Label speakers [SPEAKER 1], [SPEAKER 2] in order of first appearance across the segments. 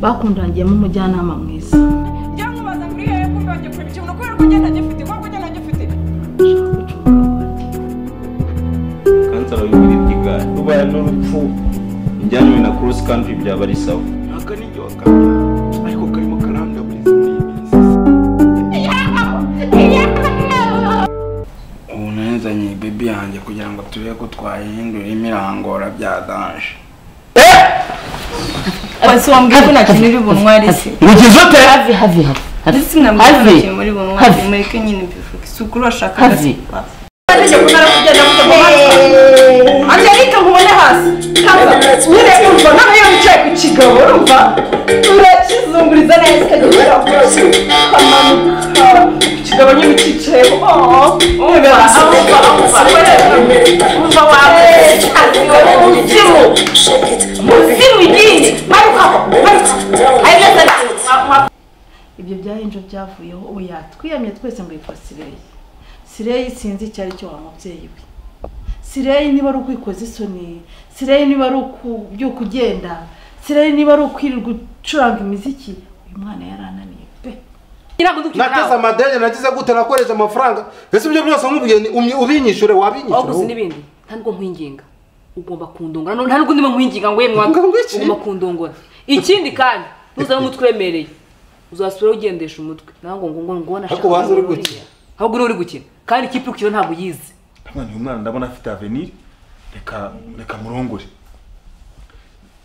[SPEAKER 1] bakundangiyemo umujyanama mwiza
[SPEAKER 2] byamubaza muri iyo yo kumva bagiye kureba ikintu kubera ko ugenda agifite kubera ko ugenda agifite
[SPEAKER 3] kansara w'ibiri bw'igare rubaye n'urupfu ujyanwe na cross country byaba ari sawa
[SPEAKER 4] aka ni ibyo wakamenya ariko karimo karanda buri minsi ubu nazanye bebi yanjye kugira ngo turebe ko twahindura imirangora bya danje
[SPEAKER 5] basi wambwira ko nta kintu uri bunywa se
[SPEAKER 6] ugize ute
[SPEAKER 5] hafi hafi hafi ndetse sinambwira ko nta kintu muri bunywa
[SPEAKER 6] Hafi.
[SPEAKER 5] mureke nyine mbivuge si ukuri washaka
[SPEAKER 6] Hafi.
[SPEAKER 2] angelika nkubone hasi kaza nyine urumva nawe iyo wicaye ku kigabo urumva urakizunguriza neza ikagera rwose ukamanuka ku kigabo nyine ukicayeho umva umva umva umva wawe umuzimu umuzimu igiye marukaho marukaho ari neza ari
[SPEAKER 1] ibyo byahinjo byavuyeho ubu yatwiyamye twese ngo yitwa sireyi sireyi sinzi icyo ari cyo wa mubyeyi we sireyi niba ari ukwikoza isoni sireyi niba ari ukubyuka ugenda sireyi niba ari ukwirirwa ucuranga imiziki uyu mwana yarananiye pe
[SPEAKER 7] nateze amadeni nagize gute nakoresha amafaranga mbese ibyo byose nkubwiye ni umye- ubinyishure wabinyishure
[SPEAKER 6] waguze n'ibindi nta nubwo nkwinginga ugomba kundongora none nta nubwo ndimo nkwinginga ngo we mwana
[SPEAKER 7] Ngo- ngo iki?
[SPEAKER 6] ugomba kundongora ikindi kandi ntuzane umutwe wemereye uzasubiraho ugendesha umutwe nawe ngo ngo ngo ngo nashaka
[SPEAKER 7] Ariko waza uri
[SPEAKER 6] kubona
[SPEAKER 7] gukina.
[SPEAKER 6] uriya. ahubwo niwe uri gukina kandi ikipe uri gukina ntabwo uyizi
[SPEAKER 4] mwana uyu mwana ndabona afite avenir reka reka murongore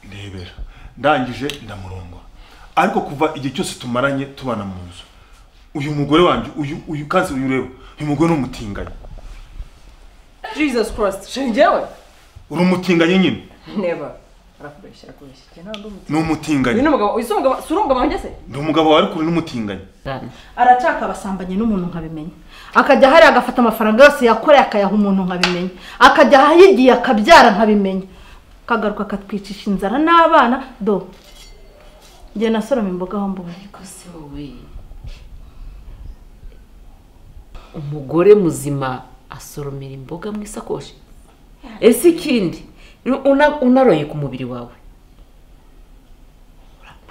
[SPEAKER 4] ndebera ndangije ndamurongora ariko kuva igihe cyose tumaranye tubana mu nzu uyu mugore wanjye uyu uyu kansi uyu ureba uyu mugore ni umutinganyi
[SPEAKER 2] jesus christ shengewe
[SPEAKER 4] uri umutinganyi nyine
[SPEAKER 2] neba arakubeshya arakubeshya njye ntabwo ndi
[SPEAKER 4] ni umutinganyi
[SPEAKER 2] uyu ni umugabo uyu si umugabo si urumugabo wanjye se
[SPEAKER 4] ni umugabo wawe ariko uri n'umutinganyi
[SPEAKER 1] aracaka abasambanyi n'umuntu nkabimenya akajya hariya agafata amafaranga yose yakoreye akayaha umuntu nkabimenya akajya ahayigiye akabyara nkabimenya akagaruka akatwicisha inzara n'abana do njye nasoroma imboga aho mbonye
[SPEAKER 5] ariko se wowe
[SPEAKER 6] umugore muzima asoromera imboga mu isakoshi ese ikindi una- unaroye ku mubiri wawe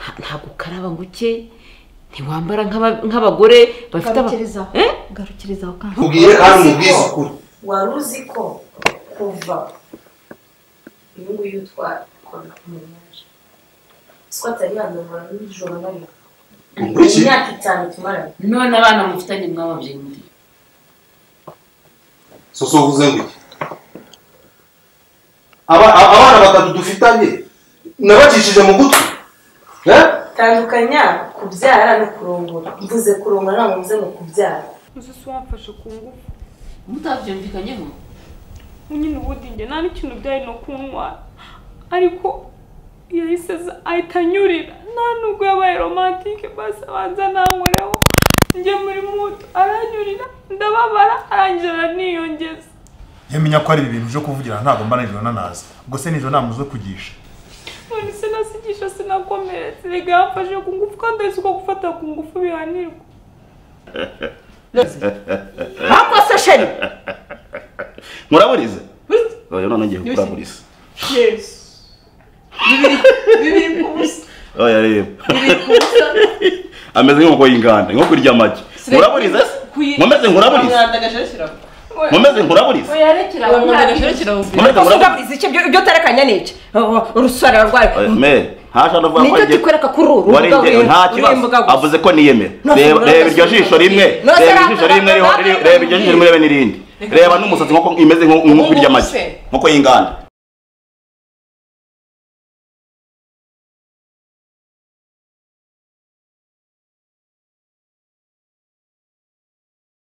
[SPEAKER 6] Nta- ntabwo ukaraba ngo uke ntiwambara nk'aba- nk'abagore bafite aba-
[SPEAKER 1] garukiriza
[SPEAKER 6] Eh?
[SPEAKER 1] garukiriza aho kantu
[SPEAKER 7] ubwire kandi ubwize ukuri
[SPEAKER 8] wari uzi ko kuva uyu nguyu twakora umunaje siko atari yanamara n'ijoro na rimwe
[SPEAKER 7] Ukurikiye.
[SPEAKER 8] imyaka itanu tumaranye
[SPEAKER 5] none abana mufitanye mwababyeyi muri
[SPEAKER 7] soso uvuze ngo iki Aba- a- abana batatu dufitanye nabacishije mu gutwi Eh?
[SPEAKER 8] tandukanya kubyara no kurongora mvuze kurongora ntabwo mvuze ngo kubyara
[SPEAKER 2] uzi si wamfashe ku ngufu
[SPEAKER 5] mutabyumvikanyeho
[SPEAKER 2] nyine ubundi njye nta n'ikintu byari no kunywa ariko yahise aza ahita anyurira nta nubwo yabaye romantike basi abanza nankoreho njye muri muto aranyurira ndababara arangije araniyongeza
[SPEAKER 4] yamenya ko ari ibintu byo kuvugira ntabwo mba nijoro nanazi ubwo se nijoro nta muzo kugisha
[SPEAKER 2] none sinasigisha sinakomeretse rega yamfashe ku ngufu kandi ahise uko gufata ku ngufu bihanirwa
[SPEAKER 5] ntabwo se sheri
[SPEAKER 3] muraburize oya none ngiye kuraburiza oya reba ameze nk'inkoko y'inganda inkoko irya amagi muraburiza se nkomeze nkuraburize nkomeze nkuraburize nkomeze nkuraburize
[SPEAKER 2] iki ibyo utarekanya ni iki urusore rwawe
[SPEAKER 3] Oya, me ntashaka kuvuga
[SPEAKER 2] Nicyo
[SPEAKER 3] njye-
[SPEAKER 2] kikwereka kuri uru
[SPEAKER 3] warengewe nta
[SPEAKER 2] urimbuga
[SPEAKER 3] kibazo
[SPEAKER 2] gusa.
[SPEAKER 3] avuze ko niyemera
[SPEAKER 2] No,
[SPEAKER 3] reba
[SPEAKER 2] no,
[SPEAKER 3] reba
[SPEAKER 2] no,
[SPEAKER 3] iryo
[SPEAKER 2] no,
[SPEAKER 3] jisho
[SPEAKER 2] no,
[SPEAKER 3] rimwe
[SPEAKER 2] no,
[SPEAKER 3] reba iryo
[SPEAKER 2] no,
[SPEAKER 3] jisho
[SPEAKER 2] no,
[SPEAKER 3] rimwe
[SPEAKER 2] no,
[SPEAKER 3] ririho-
[SPEAKER 2] no, no,
[SPEAKER 3] riri- reba
[SPEAKER 2] no,
[SPEAKER 3] iryo
[SPEAKER 2] no,
[SPEAKER 3] jisho rimwe rebe n'irindi reba n'umusatsi nk'uko imeze nk'uko irya amagi nk'uko y'inganda